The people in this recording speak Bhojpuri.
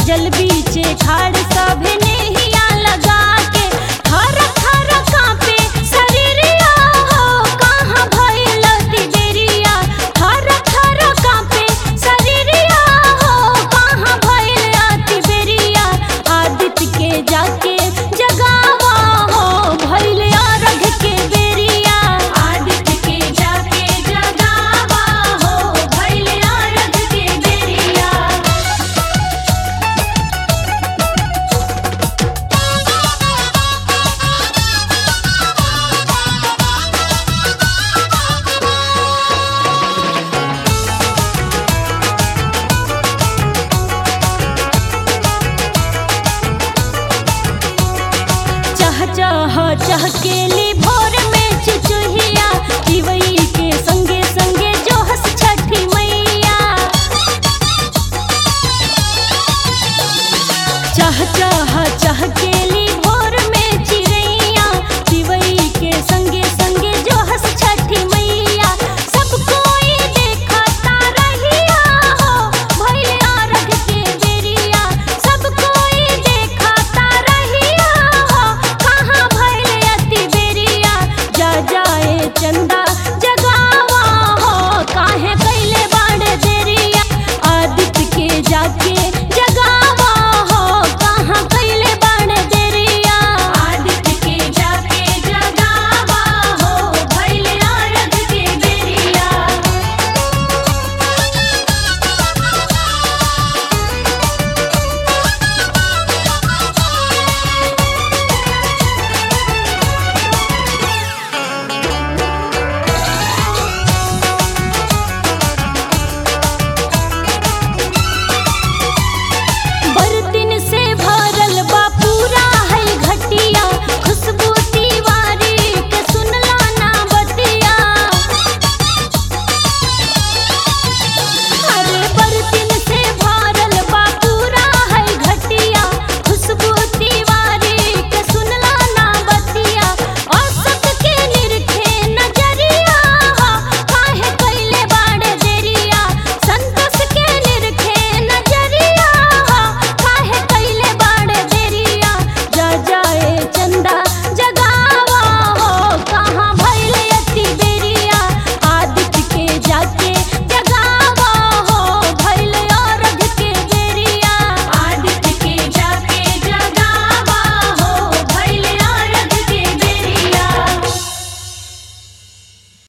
जल बीचे खाड़ सभे नेहिया लगा के थर थर कांपे शरीरिया हो कहाँ भइल तिबेरिया थर थर कांपे शरीरिया हो कहाँ भइल तिबेरिया आदित्य के जाके जगावा हो भइल अरघ के बेरिया आदित्य के जाके जगावा हो भइल अरघ के बेरिया चह चह चहकेली भोर में चुचुहिया दिवई के संगे संगे जो हस छठी मैया चह चह